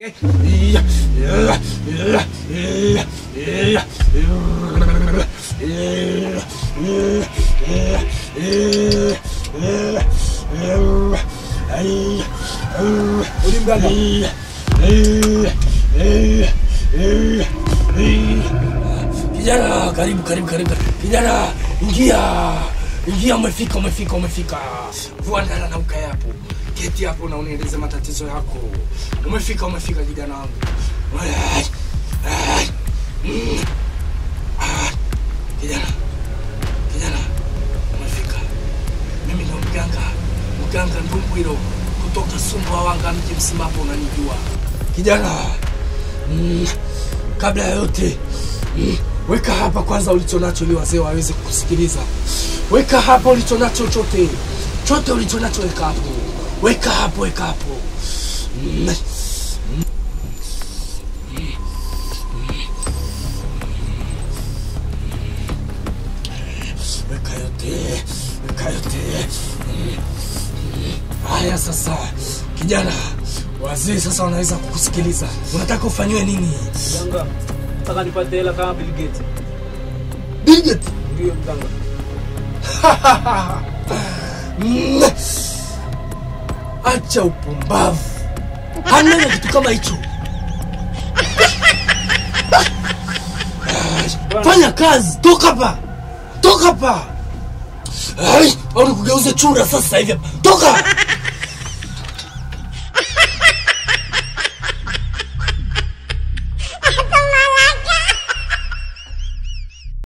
Uli mganga. Kijana, karibu karibu karibu. Kijana, ingia. Ingia, umefika umefika umefika. Vua ndala na ukae hapo. Keti hapo na unieleze matatizo yako. Umefika umefika kijana wangu. Ai, ai, mm. Ah, Kijana. Kijana. Umefika. Mimi ndo mganga. Mganga Ndumbwilo kutoka Sumbawanga mji mzima hapo unanijua. Kijana. Mm. Kabla ya yote mm, weka hapa kwanza ulicho nacho ili wazee waweze kukusikiliza. Weka hapa ulicho nacho chote, chote ulicho nacho weka hapo, weka hapo, weka hapo. Mm. Weka yote, weka yote. Mm. Haya sasa, kijana, wazee sasa wanaweza kukusikiliza. Unataka ufanyiwe nini? Mganga. Nataka nipate hela kama Bill Gates. Bigot. Ndio mganga. Mm. Acha upumbavu, hamna kitu kama hicho. Fanya kazi, toka hapa, toka hapa. Ai, au nikugeuze chura sasa hivi hapa. Toka,